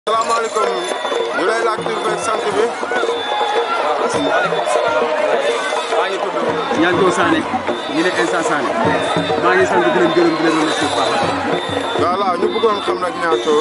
salaamaaleykum ñu lay laaj tur beeg sant bi. maaleykum salaam. maa ngi tudd. Ñanko Sané ñu ne Insa Sané maa ngi sant di leen gërëm di leen remercier bu baax a baax. voilà ñu bëggoon xam nag ñaato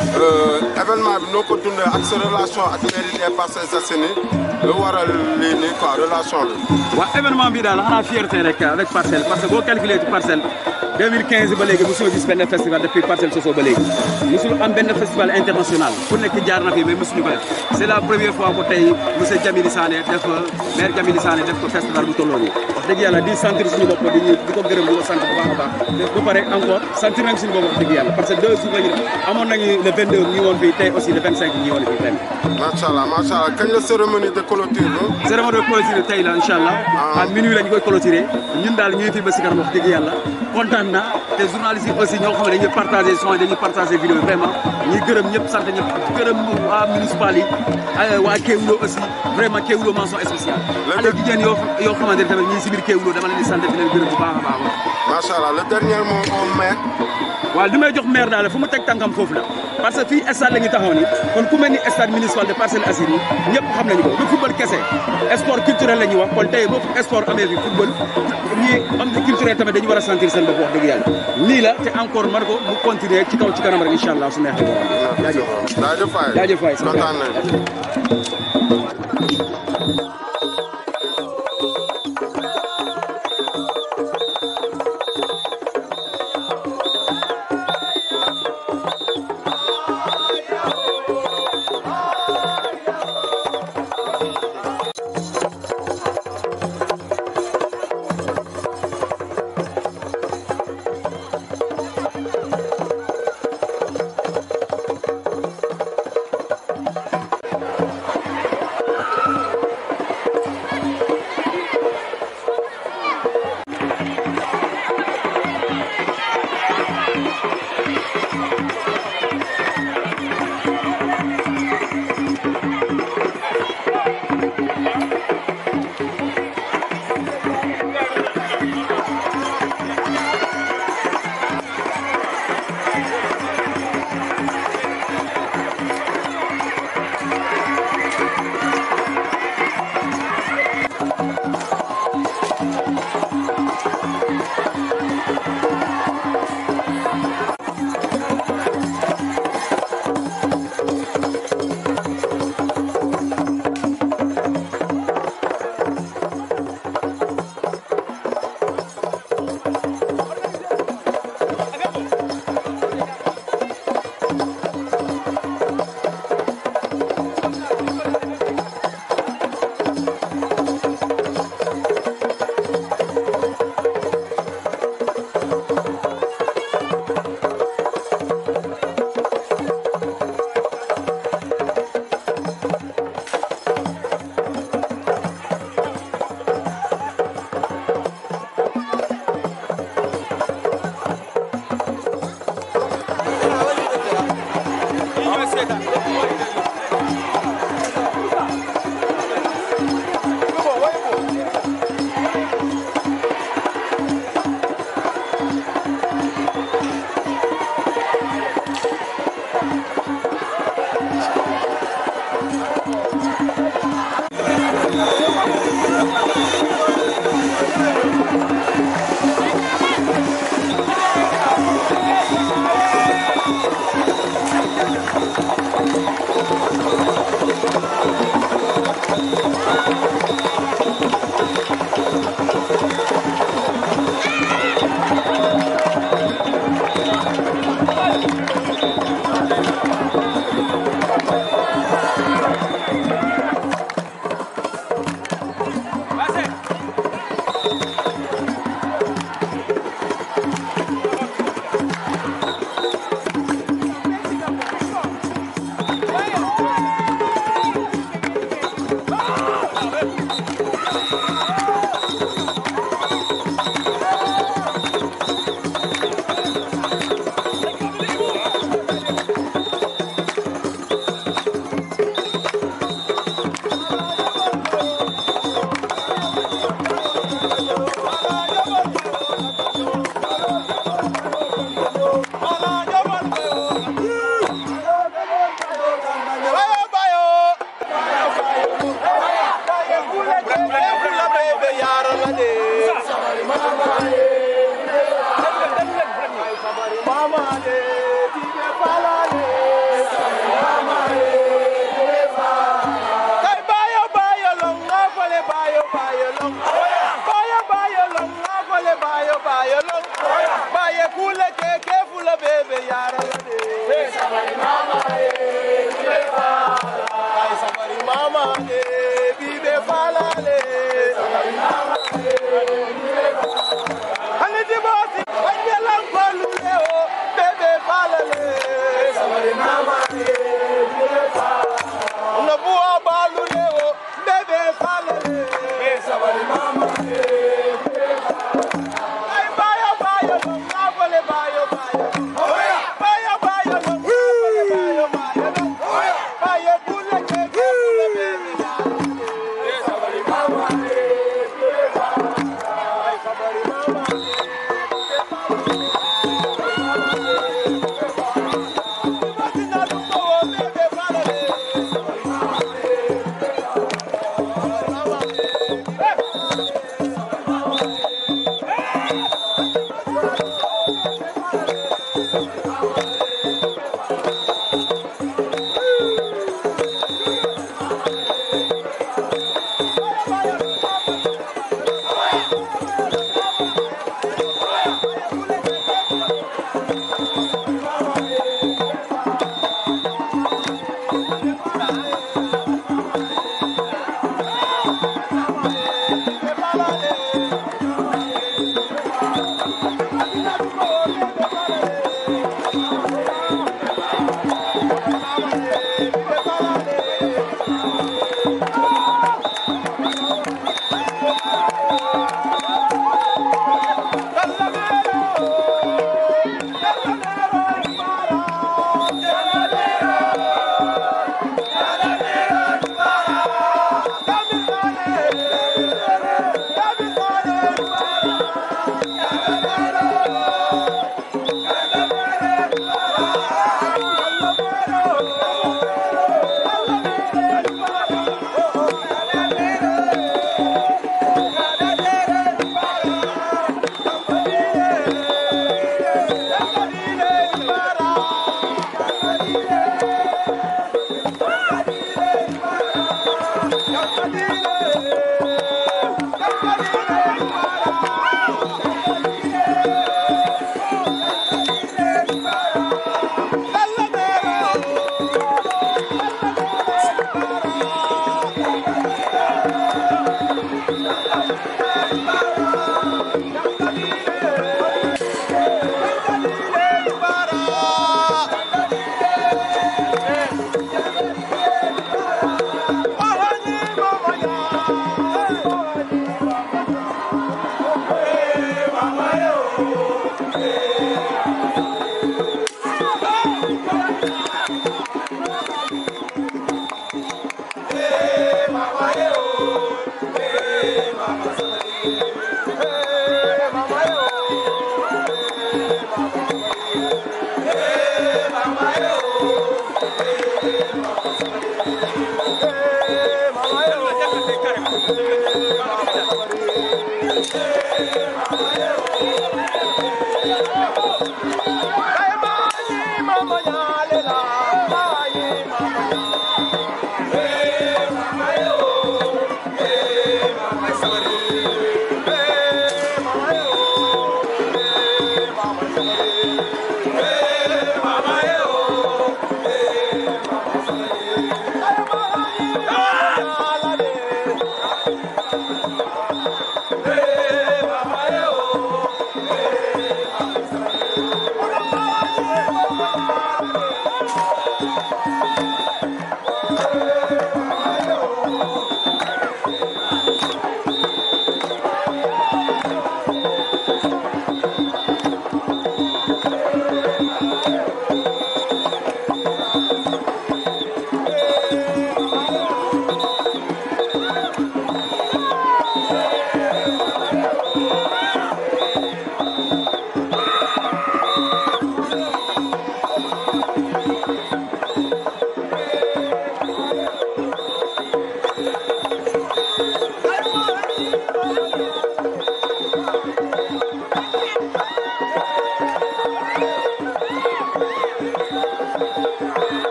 événement bi noo ko dundee ak sa relation ak mairie des Parcelles Assainies lu waral lii nii quoi relation bi. waaw événement bi daal xanaa fierté rek avec parcelle parce que boo calculé ci parcelle 2015 ba léegi mosul gis benn festival depuis parcelle soso ba léegi mosul am benn festival international ku nekk jaar na fi mais mosuñu ko def c' est la première fois ko tey monsieur Jamili Sané def maire Jamili Sané def ko festival bu tolloo nii wax dëgg yàlla di sentir suñu bopp di di ko gërëm di ko sant bu baax a baax ba pare encore sentir nañ suñu bopp wax dëgg yàlla parce que deux jours la ñu def amoon nañu le 22 ñi woon fii tey aussi le 25 ñi woon fii ren macha allah macha allah kañ la cérémonie de clôture bi. cérémonie de clôture tey la incha allah à minuit la ñu koy clôturer ñun daal ñu ngi fi ba si kanam wax dëgg yàlla kontaan na te journalistes yi aussi ñoo xam ne dañuy partagé son yi dañuy partagé vidéo yi vraiment ñuy gërëm ñëpp sant ñëpp gërëm waa municipal yi waa Kéwoulo aussi vraiment Kéwoulo mention spéciale xale jigéen yoo yoo xamante ne tamit ñii si biir Kéwoulo dama leen di sant di leen gërëm bu baax a baax macha allah le dernier mot au maire. waaw li may jox maire daal fu mu teg tànkam foofu la parce que fii stade la ñu taxaw ni kon ku mel ni stade municipal de Parcelles Assainies ñëpp xam nañu ko du football kese sport culturel la ñuy wax kon tey boo sport amee fi football ñii am na culturel tamit dañu war a sentir seen bopp wax dëgg yàlla nii la te encore man ko mu continuer ci kaw ci kanam rek incha allah su neexee borom jaajëf jaajëf waay jaajëf waay kontaan nañ Vai, Mama,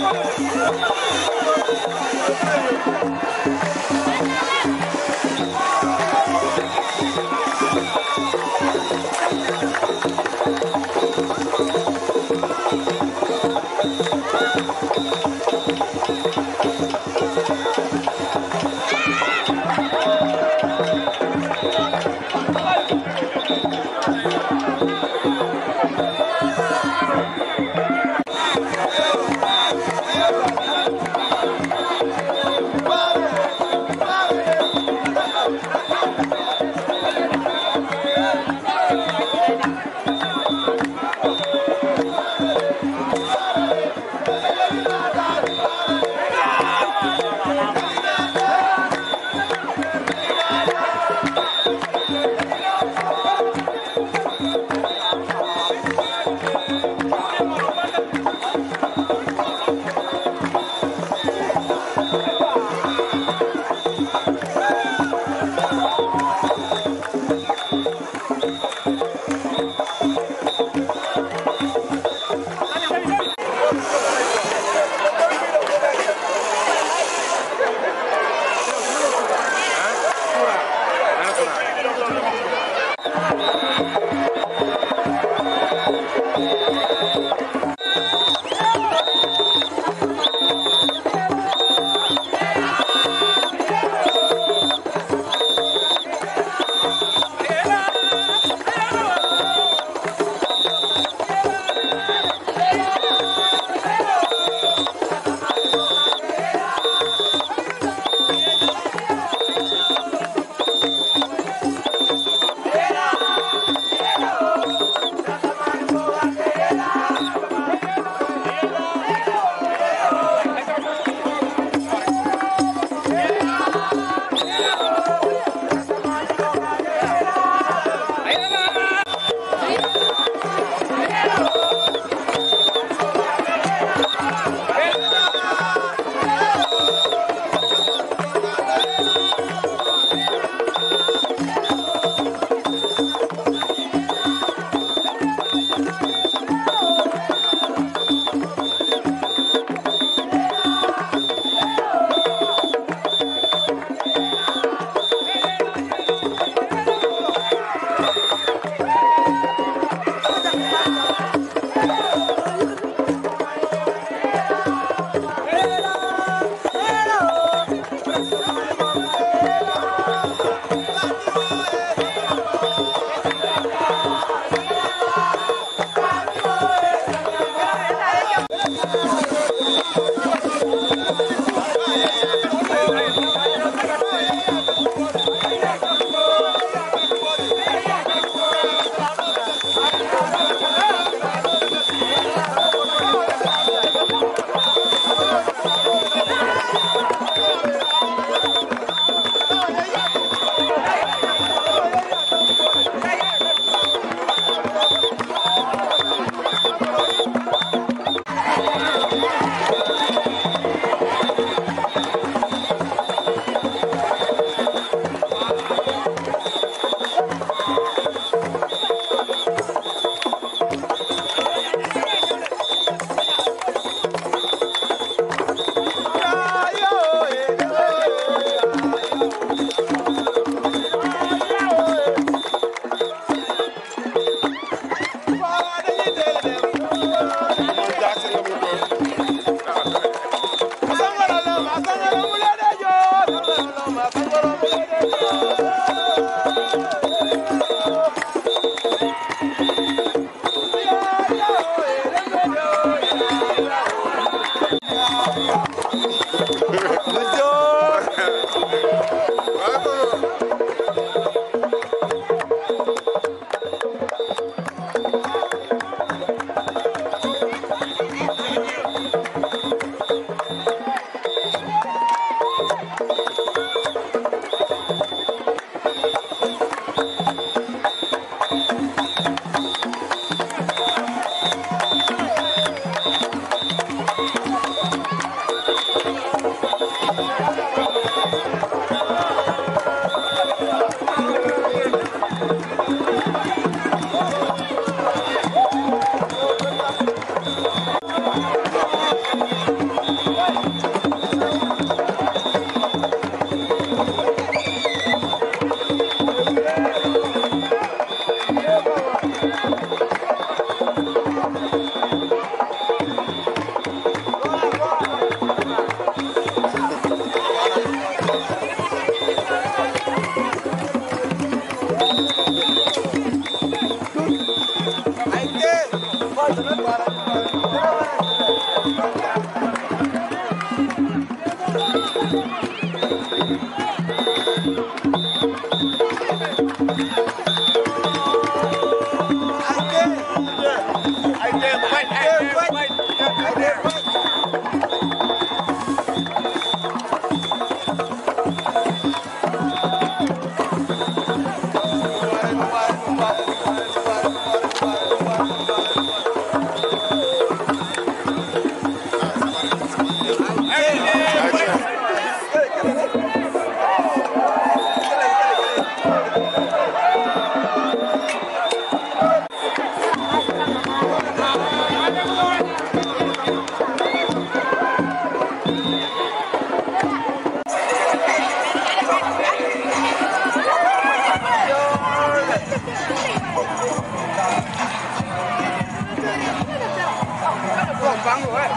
Bye.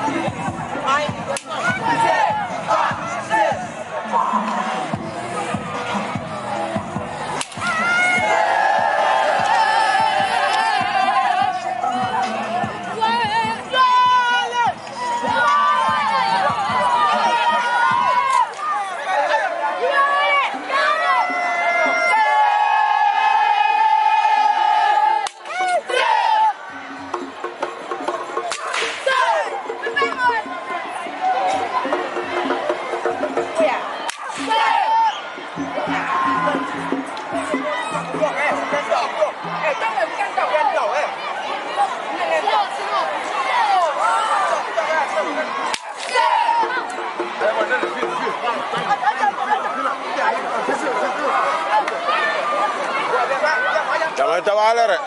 damay tabaale rek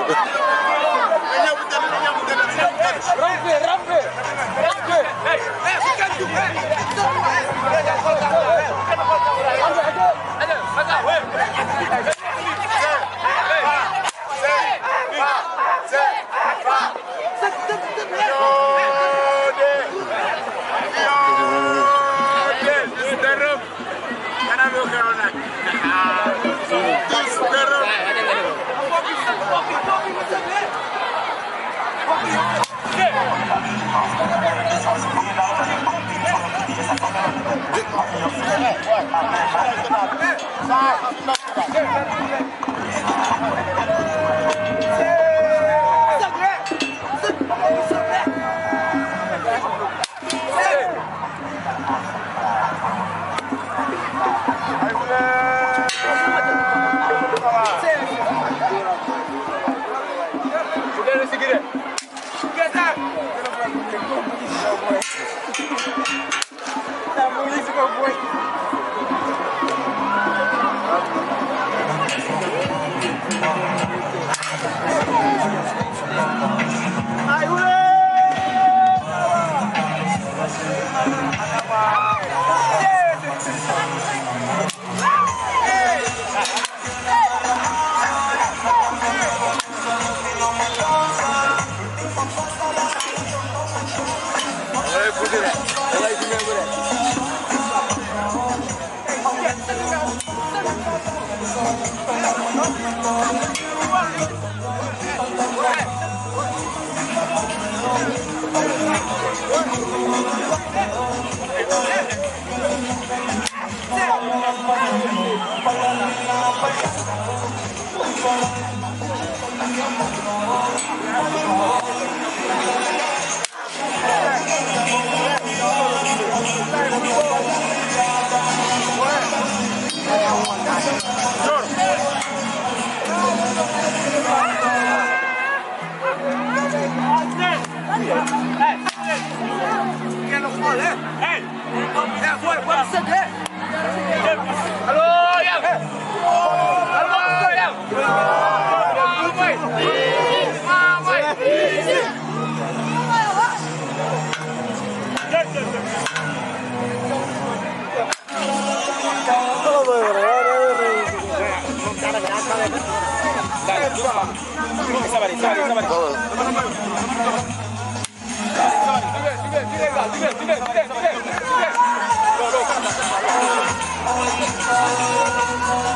sabari sabari sabari Voilà.